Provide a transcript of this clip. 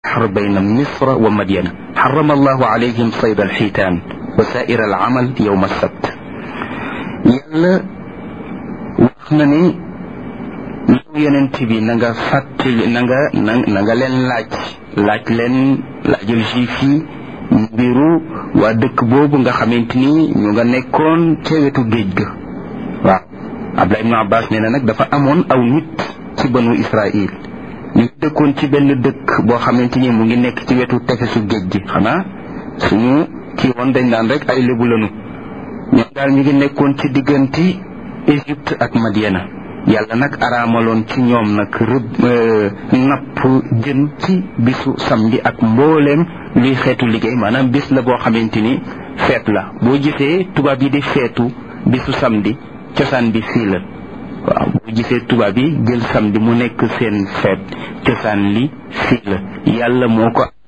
البحر بين مصر ومدين حرم الله عليهم صيد الحيتان وسائر العمل يوم السبت yàlla wax na ni yow yonent bi na nga fàttali na nga na na nga leen laaj laaj leen laajal juif yi mbiru waa dëkk boobu nga xamante ni ñu nga nekkoon ca wetu géej ga waaw Abdullah ibn Abbas nee na nag dafa amoon aw nit ci banu Israil ñu dëkkoon ci benn dëkk boo xamante ni mu ngi nekk ci wetu tefesu géej gi xanaa suñu kii woon dañ naan rek ay lébu lanu ñoom daal ñu ngi nekkoon ci diggante Égypte ak Madiana yàlla nag araamaloon ci ñoom nag rëbb napp jën ci bisu samedi ak mbooleem luy xeetu liggéey maanaam bis la boo xamante ni feet la boo gisee tubaab yi di feetu bisu samedi cosaan bi fii la waaw boo gisee tubaab yi jël samedi mu nekk seen feet cosaan li fii la yàlla moo ko